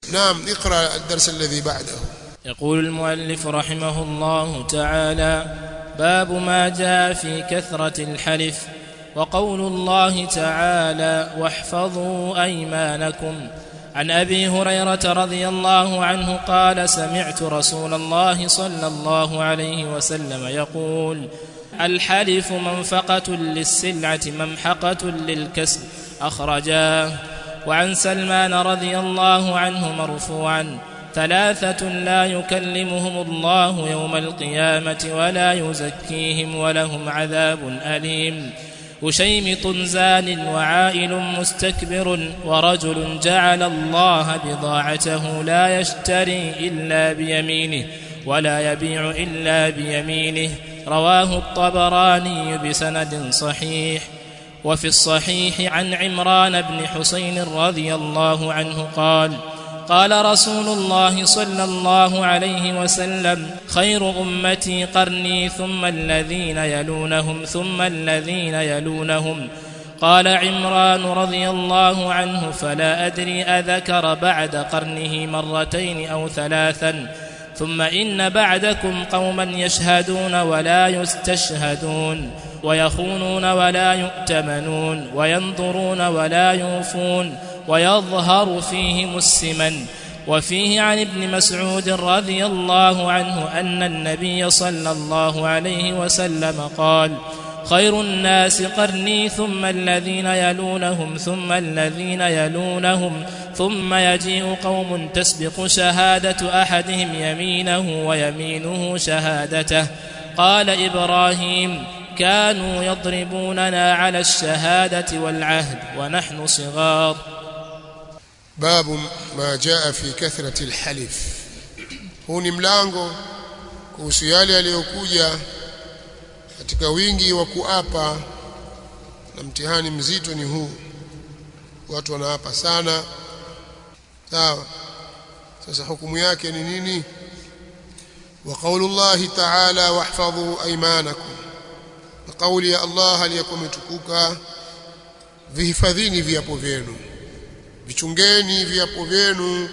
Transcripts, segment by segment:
نعم اقرأ الدرس الذي بعده يقول المؤلف رحمه الله تعالى باب ما جاء في كثرة الحلف وقول الله تعالى واحفظوا أيمانكم عن أبي هريرة رضي الله عنه قال سمعت رسول الله صلى الله عليه وسلم يقول الحلف منفقة للسلعة ممحقة للكسب أخرجاه وعن سلمان رضي الله عنه مرفوعا ثلاثة لا يكلمهم الله يوم القيامة ولا يزكيهم ولهم عذاب أليم وشيمط زان وعائل مستكبر ورجل جعل الله بضاعته لا يشتري إلا بيمينه ولا يبيع إلا بيمينه رواه الطبراني بسند صحيح وفي الصحيح عن عمران بن حسين رضي الله عنه قال قال رسول الله صلى الله عليه وسلم خير امتي قرني ثم الذين يلونهم ثم الذين يلونهم قال عمران رضي الله عنه فلا ادري اذكر بعد قرنه مرتين او ثلاثا ثم ان بعدكم قوما يشهدون ولا يستشهدون ويخونون ولا يؤتمنون وينظرون ولا يوفون ويظهر فيهم السمن وفيه عن ابن مسعود رضي الله عنه ان النبي صلى الله عليه وسلم قال خير الناس قرني ثم الذين يلونهم ثم الذين يلونهم ثم يجيء قوم تسبق شهاده احدهم يمينه ويمينه شهادته قال ابراهيم كانوا يضربوننا على الشهاده والعهد ونحن صغار باب ما جاء في كثرة الحلف huu ni mlango kuhusu yale yaliyokuja katika wingi wa kuapa na mtihani mzito ni huu watu wanaapa sana sawa sasa hukumu yake ni nini wa qaulullahi ta'ala wahfadhu aymanakum na kauli ya Allah aliyakuwa imetukuka vihifadhini viapo vyenu vichungeni viapo vyenu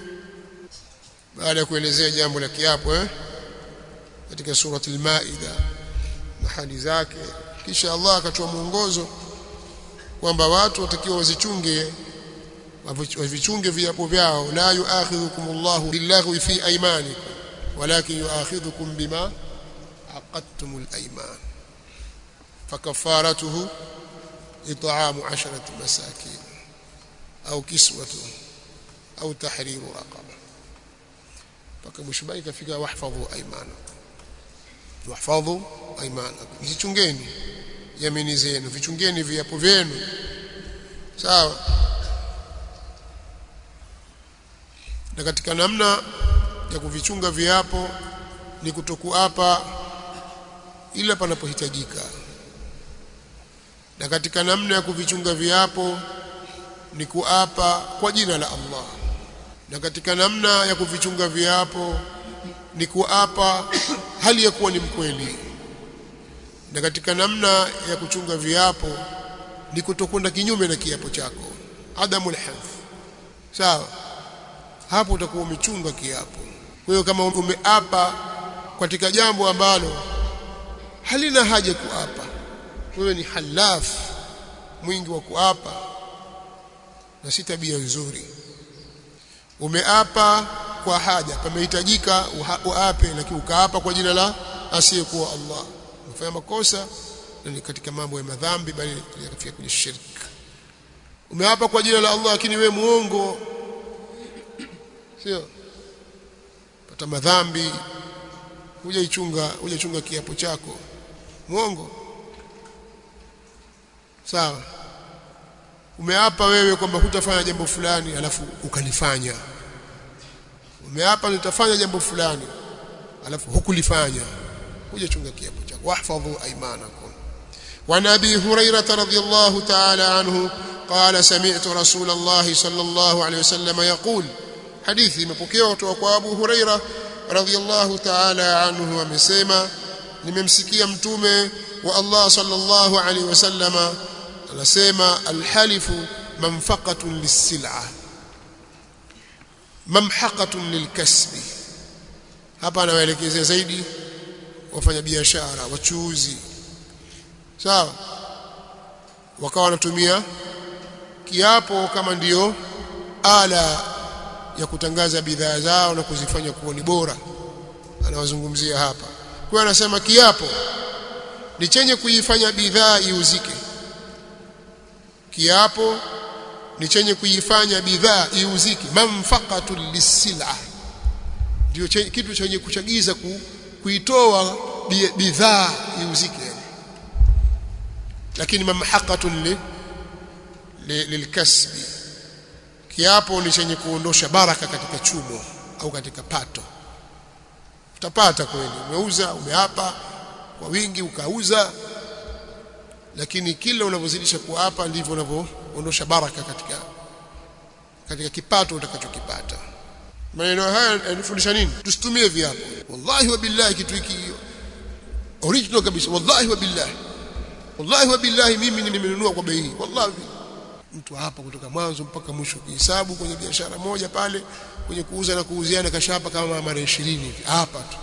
baada ya kuelezea jambo la kiapo eh katika surati al-Maida na hali zake kisha Allah akatoa mwongozo kwamba watu watakiwa wazichunge wavichunge viapo vyao la yuakhidhukum Allahu billaghwi fi aymanikum walakin yuakhidhukum bima aqadtum al-ayman فكفارته إطعام عشرة مساكين au kiswatu au tahriru raqaba mpaka mwisho bali kafika wahfadhu aymanakum wahfadhu aymanakum vichungeni yamini zenu vichungeni viapo vyenu sawa na katika namna ya kuvichunga viapo ni kutokuapa ila panapohitajika na katika namna ya kuvichunga viapo ni kuapa kwa jina la Allah na katika namna ya kuvichunga viapo ni kuapa hali ya kuwa ni mkweli na katika namna ya kuchunga viapo ni kutokwenda kinyume na kiapo chako adamul hadh sawa hapo utakuwa umechunga kiapo kwa hiyo kama umeapa katika jambo ambalo halina haja kuapa wewe ni halaf mwingi wa kuapa na si tabia nzuri umeapa kwa haja pamehitajika uape lakini ukaapa kwa jina la asiyekuwa Allah umefanya makosa na ni katika mambo ya madhambi bali yakafika kwenye shirk umeapa kwa jina la Allah lakini we muongo sio pata madhambi hujaichunga hujachunga kiapo chako muongo sawa umeapa wewe kwamba hutafanya jambo fulani alafu ukalifanya umeapa nitafanya jambo fulani alafu hukulifanya hujachunga kiapo chako wahfadhu aymanakum وعن ابي هريره رضي الله تعالى عنه قال سمعت رسول الله صلى الله عليه وسلم يقول حديث imepokewa kutoka kwa Abu Huraira radhiyallahu ta'ala anhu amesema nimemsikia mtume wa Allah sallallahu alaihi wasallama anasema alhalifu manfaqatun lis-sil'a mamhaqatun lilkasbi hapa anawaelekezea zaidi wafanya biashara wachuuzi sawa wakawa wanatumia kiapo kama ndiyo ala ya kutangaza bidhaa zao na kuzifanya kuwa ni bora anawazungumzia hapa kwa anasema kiapo ni chenye kuifanya bidhaa iuzike kiapo ni chenye kuifanya bidhaa iuzike manfaqatul lisila ndio kitu chenye kuchagiza ku, kuitoa bidhaa iuzike lakini mamhaqatun li, li, lilkasbi kiapo ni chenye kuondosha baraka katika chumo au katika pato utapata kweli umeuza umeapa kwa wingi ukauza lakini kila unavyozidisha kuapa ndivyo unavyoondosha baraka katika katika kipato utakachokipata maneno haya yanifundisha nini tusitumie viapo wallahi wa billahi kitu hiki original kabisa wallahi wa billahi wallahi wa billahi mimi nimenunua kwa bei wallahi mtu hapa kutoka mwanzo mpaka mwisho kihesabu kwenye biashara moja pale kwenye kuuza na kuuziana kashapa kama mara 20 hivi hapa tu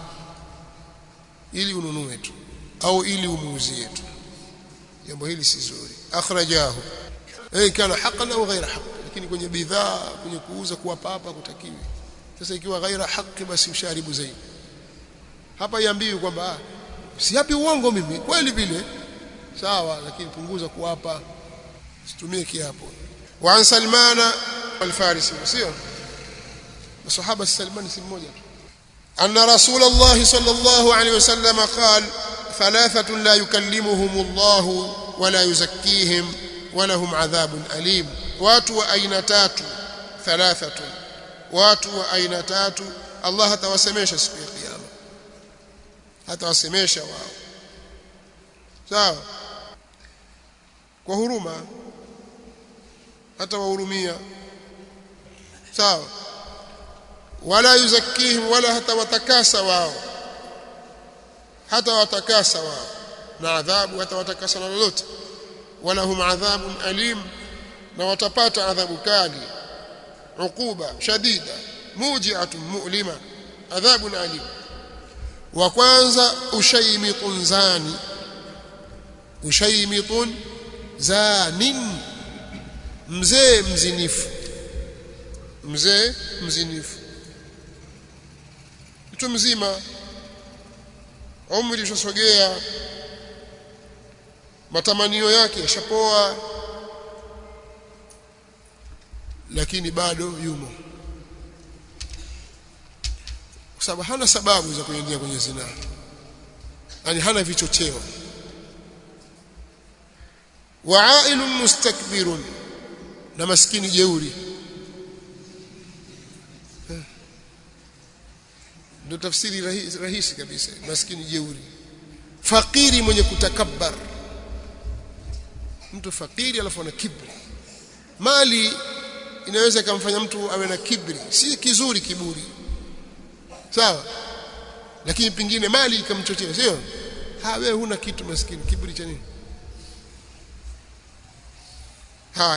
ili ununue tu au ili umuuzie tu jambo hili si zuri akhrajahu eh kana haqqan au ghaira haqq lakini kwenye bidhaa kwenye kuuza kuwapa hapa kutakiwi sasa ikiwa ghaira haqq basi usharibu zaidi hapa iambiwi kwamba si hapi uongo mimi kweli vile sawa lakini punguza kuwapa situmie kiapo wa an salmana al-farisi sio masahaba salman si mmoja tu anna rasulullah sallallahu alayhi wasallam qala ثلاثة لا يكلمهم الله ولا يزكيهم ولهم عذاب أليم watu wa aina tatu thalathatu watu wa aina tatu Allah hatawasemesha siku ya kiyama hatawasemesha wao sawa kwa huruma hata wahurumia sawa wala yuzakihim wala hata watakasa wao hata watakasa wao na adhabu hata watakasa na lolote wala hum adhabun alim na watapata adhabu kali uquba shadida muji'atun mu'lima adhabun alim wa kwanza ushaymitun zani ushaymitun zanin mzee mzinifu mzee mzinifu mtu mzima umri ushasogea matamanio yake yashapoa lakini bado yumo kwa sababu hana sababu za kuingia kwenye zinaa yani hana vichocheo wa'ailun mustakbirun na maskini jeuri ndio tafsiri rahisi, rahisi kabisa maskini jeuri fakiri mwenye kutakabbar mtu fakiri alafu ana kibri mali inaweza ikamfanya mtu awe na kibri si kizuri kiburi sawa lakini pingine mali ikamchochea sio ha wewe huna kitu maskini kiburi cha nini haya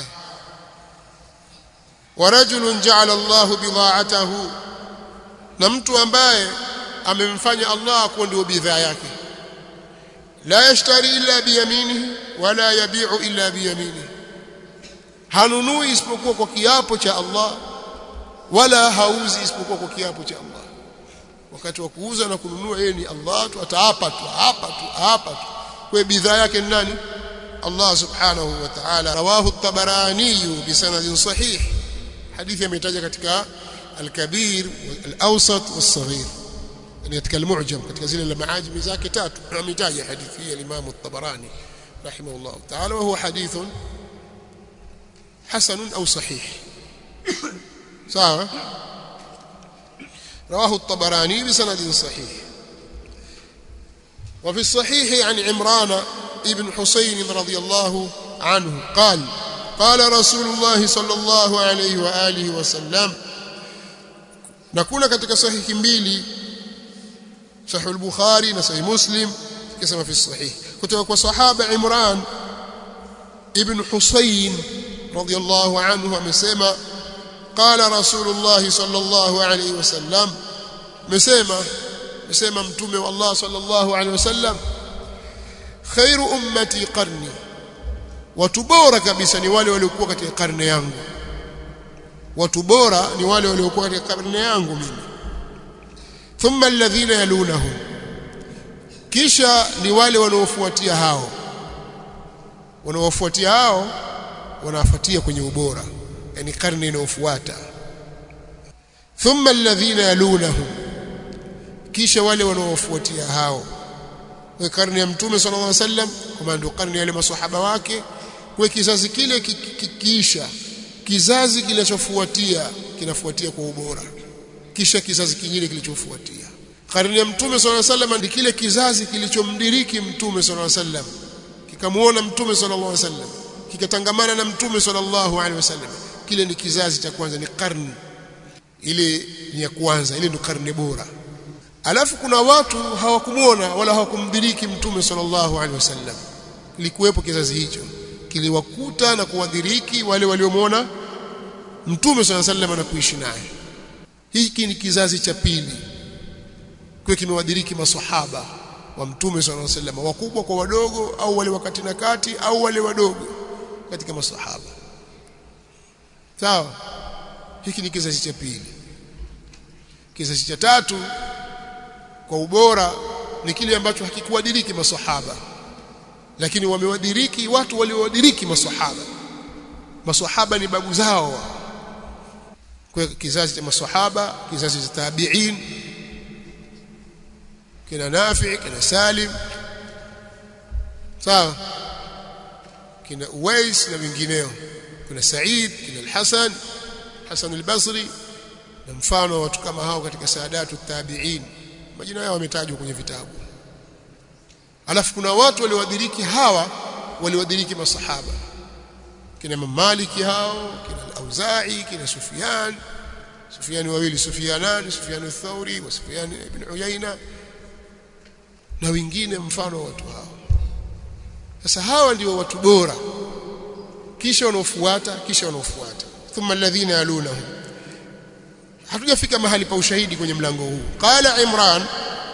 ورجل جعل الله بضاعته na mtu ambaye amemfanya Allah kuwa ndio bidhaa yake la yashtari illa biyaminihi wala yabi'u illa biyaminihi hanunui isipokuwa kwa kiapo cha Allah wala hauzi isipokuwa kwa kiapo cha Allah wakati wa kuuza na kununua yeye ni Allah tu ataapa tu hapa tu hapa tu kwa bidhaa yake ni nani Allah subhanahu wa ta'ala rawahu at-tabarani bi sanadin sahih hadithi ametaja katika al-kabir al-awsat was-saghir yani katika al-mu'jam katika zile maajimi zake tatu ametaja hadithi hii al-imam at-tabarani rahimahullah ta'ala wa huwa hadithun حسن أو صحيح صح رواه الطبراني بسند صحيح وفي الصحيح عن عمران ابن حسين رضي الله عنه قال قال رسول الله صلى الله عليه وآله وسلم نكون katika sahihi mbili sahih al-bukhari na sahih muslim kisema fi sahih kutoka kwa sahaba imran ibn husayn radiyallahu anhu amesema qala rasulullah sallallahu alayhi wasallam mesema mesema mtume wa Allah sallallahu alayhi wasallam khairu ummati qarni watu bora kabisa ni wale waliokuwa katika karne yangu watu bora ni wale waliokuwa katika karne yangu mimi thumma alladhina yalunahum kisha ni wale wanaofuatia hao wanaofuatia hao wanafuatia kwenye ubora yani karne inayofuata thumma alladhina yalunahum kisha wale wanaofuatia hao kwa karne ya mtume sallallahu alaihi wasallam kama ndio karne ya wale maswahaba wake kwa kizazi kile kikiisha kizazi kinachofuatia kinafuatia kwa ubora kisha kizazi kingine kilichofuatia karne ya mtume sallallahu alaihi wasallam ndi kile kizazi kilichomdiriki mtume sallallahu alaihi wasallam kikamuona mtume sallallahu alaihi wasallam kikatangamana na mtume sallallahu alaihi wasallam kile ni kizazi cha kwanza ni karne ile ni ya kwanza ile ndio karne bora alafu kuna watu hawakumuona wala hawakumdiriki mtume sallallahu alaihi wasallam kilikuwepo kizazi hicho kiliwakuta na kuwadhiriki wale waliomwona mtume sallallahu alaihi wasallam na kuishi naye hiki ni kizazi cha pili kwa kimewadhiriki maswahaba wa mtume sallallahu alaihi wasallam wakubwa kwa wadogo au wale wakati na kati au wale wadogo katika maswahaba sawa hiki ni kizazi cha pili kizazi cha tatu kwa ubora ni kile ambacho hakikuwadiriki maswahaba lakini wamewadiriki watu waliowadiriki maswahaba maswahaba ni babu zao kwa kizazi cha maswahaba kizazi cha tabi'in kina Nafi kina Salim sawa kina Uwais na wengineo kuna Said kina Al-Hasan Hasan al-Basri na mfano wa watu kama hao katika saadatu tabi'in majina yao wametajwa kwenye vitabu alafu kuna watu waliowadiriki hawa waliowadiriki masahaba kina Maliki hao kina Al-Auza'i kina Sufyan Sufyan wawili Sufyanan Sufyan al-Thawri wa Sufyan ibn Uyayna na wengine mfano watu hao sasa hawa ndio watu bora kisha wanaofuata kisha wanaofuata thumma alladhina yalunahum hatujafika mahali pa ushahidi kwenye mlango huu qala imran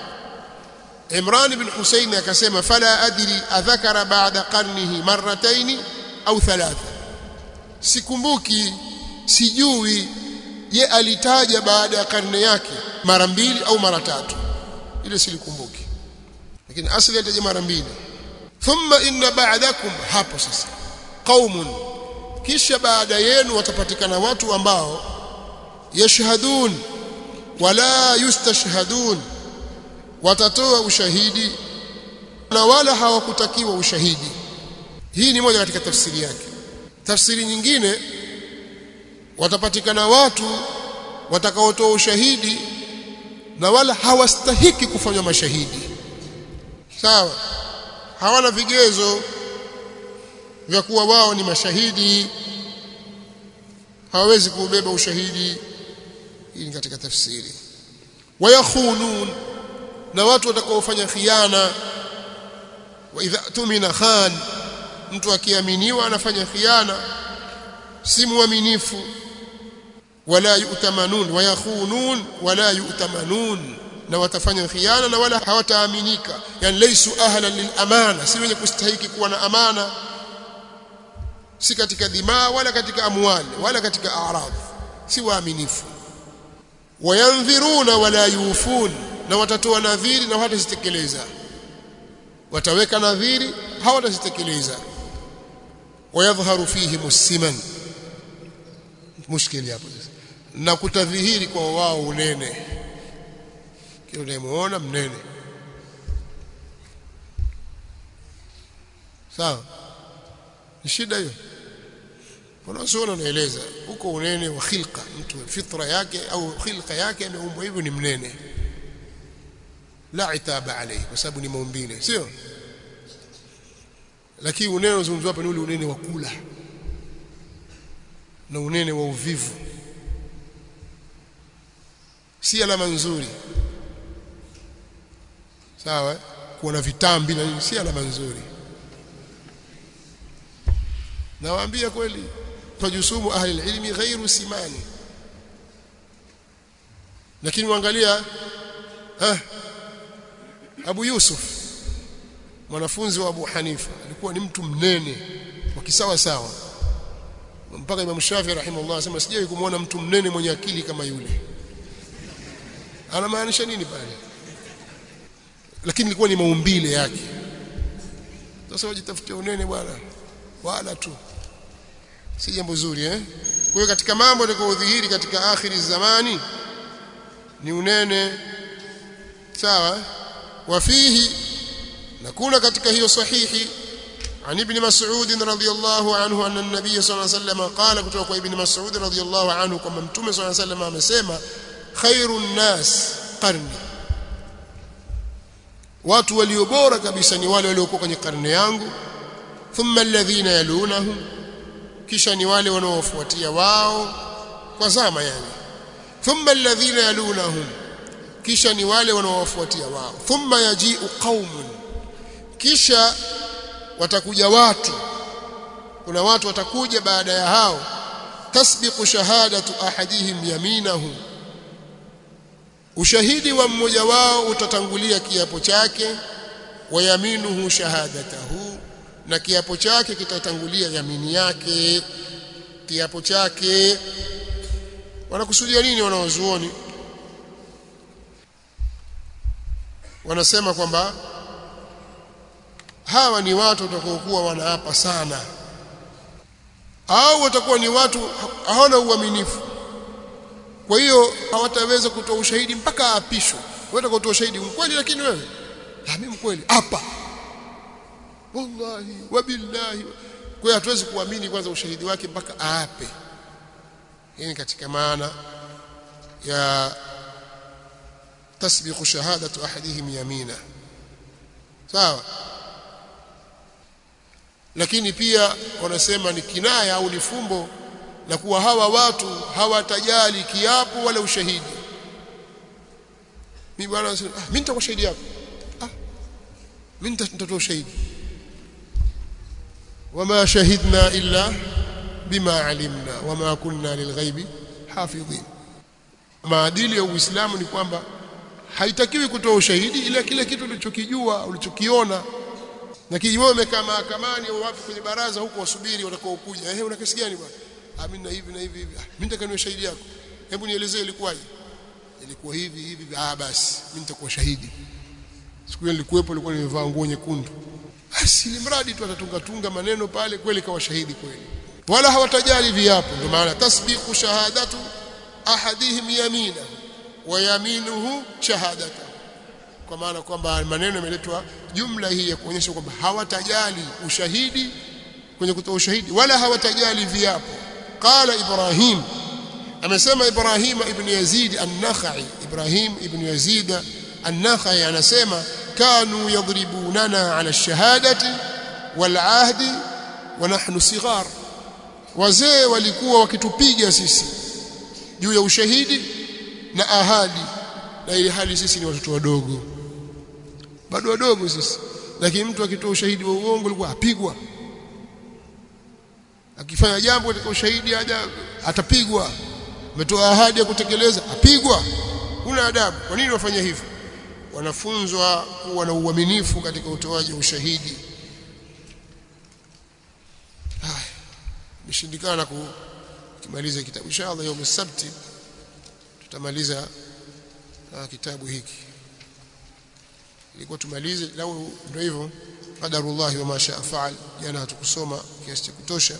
imran ibn husayn akasema fala adri adhakara ba'da qarnihi marratayn au thalatha sikumbuki sijui ye alitaja baada ya karne yake mara mbili au mara tatu ile silikumbuki lakini asli ataja mara mbili thumma inna ba'dakum hapo sasa qaumun kisha baada yenu watapatikana watu ambao yashhadun wala yustashhadun watatoa ushahidi na wala hawakutakiwa ushahidi hii ni moja katika tafsiri yake tafsiri nyingine watapatikana watu watakaotoa ushahidi na wala hawastahiki kufanywa mashahidi sawa hawana vigezo vya kuwa wao ni mashahidi hawawezi kubeba ushahidi hii ni katika tafsiri wayakhunun na watu watakaofanya khiana wa idha tumina khan mtu akiaminiwa anafanya khiana si muaminifu wala yu'tamanun wayakhunun wala yu'tamanun na watafanya khiana na wala hawataaminika yani laysu ahlan lil amana si wenye kustahiki kuwa na amana si katika dimaa wala katika amwali wala katika a'radh si waaminifu wayanziruna wala yufun na watatoa nadhiri na hawatazitekeleza wataweka nadhiri hawatazitekeleza wayadhharu fihi musiman mushkili hapo na kutadhihiri kwa wao unene kile unayemuona mnene sawa ni shida hiyo wanazuoni wanaeleza huko unene wa khilqa mtu fitra yake au khilqa yake ameumbwa hivyo ni mnene la itaba alayhi kwa sababu ni maumbile sio lakini unene unazungumzwa hapa ni ule unene wa kula na unene wa uvivu si alama nzuri sawa kuwa na vitambi na si alama nzuri nawaambia kweli tajusumu ahli ilmi ghairu simani lakini muangalia eh Abu Yusuf mwanafunzi wa Abu Hanifa alikuwa ni mtu mnene wa kisawa sawa mpaka Imam Shafi rahimahullah anasema sijawahi kumwona mtu mnene mwenye akili kama yule anamaanisha nini pale lakini ilikuwa ni maumbile yake sasa wajitafutia unene bwana wala tu si jambo zuri eh kwa hiyo katika mambo yatakayodhihiri katika akhiri zamani ni unene sawa wafihi na kuna katika hiyo sahihi عن ابن مسعود رضي الله عنه أن النبي صلى الله عليه وسلم قال كتوك ابن مسعود رضي الله عنه كما متوم صلى الله عليه وسلم amesema خير الناس قرني watu walio bora kabisa ni wale waliokuwa kwenye karne yangu thumma alladhina yalunahum kisha ni wale wanaofuatia wao kwa zama yani thumma alladhina yalunahum kisha ni wale wanaowafuatia wao thumma yaji'u qaumun kisha watakuja watu kuna watu watakuja baada ya hao tasbiqu shahadatu ahadihim yaminahu ushahidi wa mmoja wao utatangulia kiapo chake wa yaminuhu shahadatahu na kiapo chake kitatangulia yamini yake kiapo chake wanakusudia nini wanaozuoni wanasema kwamba hawa ni watu watakaokuwa wanaapa sana au watakuwa ni watu hawana uaminifu kwa hiyo hawataweza kutoa ushahidi mpaka aapishwe wewe kutoa ushahidi mkweli lakini wewe ah mimi mkweli hapa wallahi wabillahi kwa hiyo hatuwezi kuamini kwanza ushahidi wake mpaka aape hii ni katika maana ya tasbiqu shahadatu ahadihim yamina sawa lakini pia wanasema ni kinaya au ni fumbo na kuwa hawa watu hawatajali kiapo wala ushahidi mimi bwana ah mimi nitakuwa shahidi yako ah mimi nitatoa ushahidi wama shahidna illa bima alimna wama kunna lilghaibi hafidhin maadili ya Uislamu ni kwamba haitakiwi kutoa ushahidi ila kile kitu ulichokijua ulichokiona na kijiwe umekaa mahakamani au wapi kwenye baraza huko wasubiri watakao kuja eh una kesi gani bwana ah mimi na hivi na hivi hivi ah mimi nitaka niwe shahidi yako hebu nielezee ilikuwaje ilikuwa hivi hivi ah basi mimi nitakuwa shahidi siku ile nilikuwepo nilikuwa nimevaa nguo nyekundu basi ni mradi tu atatunga tunga maneno pale kweli kawa shahidi kweli wala hawatajali viapo ndio maana tasbiqu shahadatu ahadihim yamina wa yaminuhu shahadatu kwa maana kwamba maneno yameletwa jumla hii ya kuonyesha kwamba hawatajali ushahidi kwenye kutoa ushahidi wala hawatajali viapo qala ibrahim amesema ibrahim ibn yazid an-nakhai ibrahim ibn yazid an-nakhai anasema kanu yadribunana ala ash-shahadati wal ahdi wa nahnu sighar wazee walikuwa wakitupiga sisi juu ya ushahidi na ahadi na ili hali sisi ni watoto wadogo bado wadogo sisi lakini mtu akitoa ushahidi wa uongo alikuwa apigwa akifanya jambo katika ushahidi haja atapigwa umetoa ahadi ya kutekeleza apigwa una adabu kwa nini wafanya hivyo wanafunzwa kuwa na uaminifu katika utoaji wa ushahidi haya imeshindikana kumaliza kitabu inshallah يوم السبت tutamaliza kitabu hiki ilikuwa tumalize lau ndio hivyo qadarullah wa masha faal jana hatukusoma kiasi cha kutosha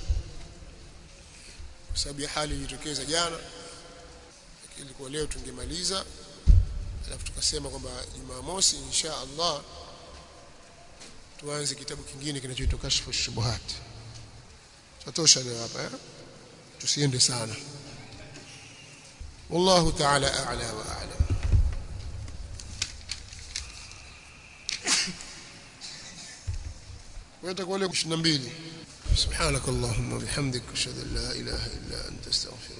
kwa sababu ya hali ilitokeza jana ilikuwa leo tungemaliza alafu tukasema kwamba Jumamosi insha Allah tuanze kitabu kingine kinachoitwa kashfu shubuhat tutosha leo hapa eh tusiende sana والله تعالى أعلى وأعلم ويتقول لك 22 سبحانك اللهم وبحمدك أشهد أن لا إله إلا أنت استغفرك